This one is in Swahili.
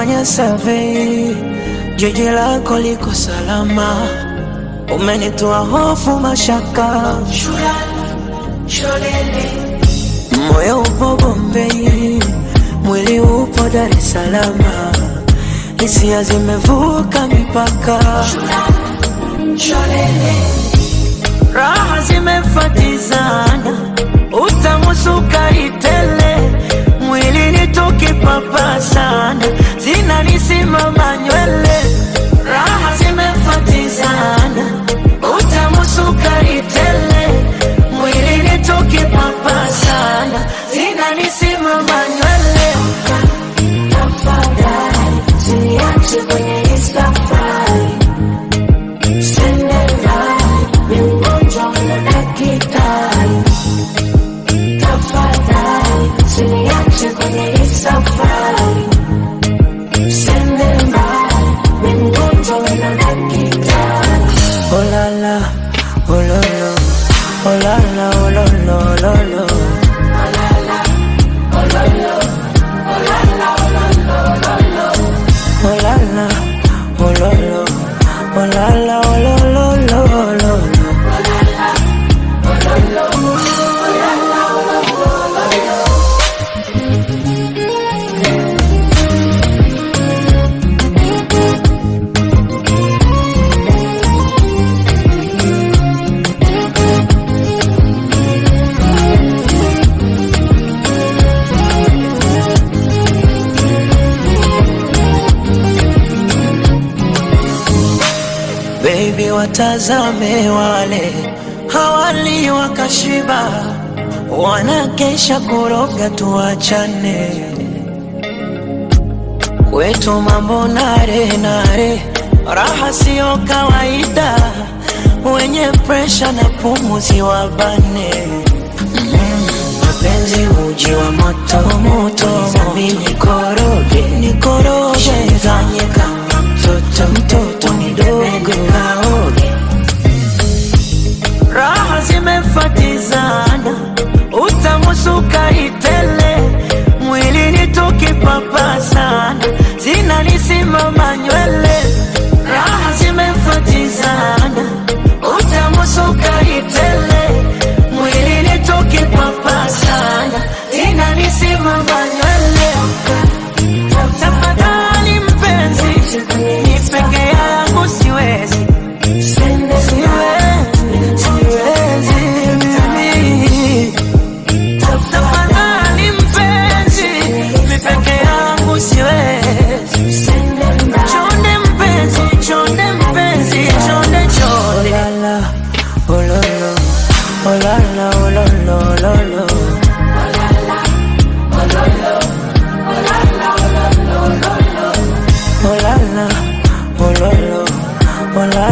Nimefanya survey, jiji lako liko salama, umenitoa hofu, mashaka, moyo upo Bombay, mwili upo Dar es Salaam, hisia zimevuka mipaka, raha zimefatizana, utamusuka itele mwilini tukipapasana, zinanisimama nywele, raha zimefatizana, utamusuka itele mwilini tukipapasana, zinanisimama nywele. Tafadhali usiniache kwenye hii safari, Sendela ni mgonjwa na daktari. Tafadhali usiniache kwenye hii safari, Sendela ni mgonjwa na daktari. Oh la la, oh lo lo, oh la la, oh lo lo, lo lo. Oh la la, oh lo lo, oh la la, oh lo lo, lo lo lo. Baby, watazame wale hawali wakashiba, wanakesha kuroga, tuachane kwetu mambo nare nare, raha siyo kawaida, wenye presha na pumuzi wabane mapenzi uji wa moto moto, mimi nikoroge nikoroge, fanye kama mtoto mtoto mdogo kaoge, raha zimefatizana, utamusuka itele mwilini tukipapasana, zinanisimama nywele, raha zimefatizana, utamusuka itele mwilini tukipapasana, zinanisimama nywele. Tafadhali mpenzi, ni peke yangu siwezi, siwezi, siwezi mimi. Tafadhali mpenzi, ni peke yangu siwezi. Chonde mpenzi, chonde mpenzi, chonde chonde. Oh la la, oh lo lo, oh la la, oh lo lo, lo lo. Oh la la, oh lo lo, oh la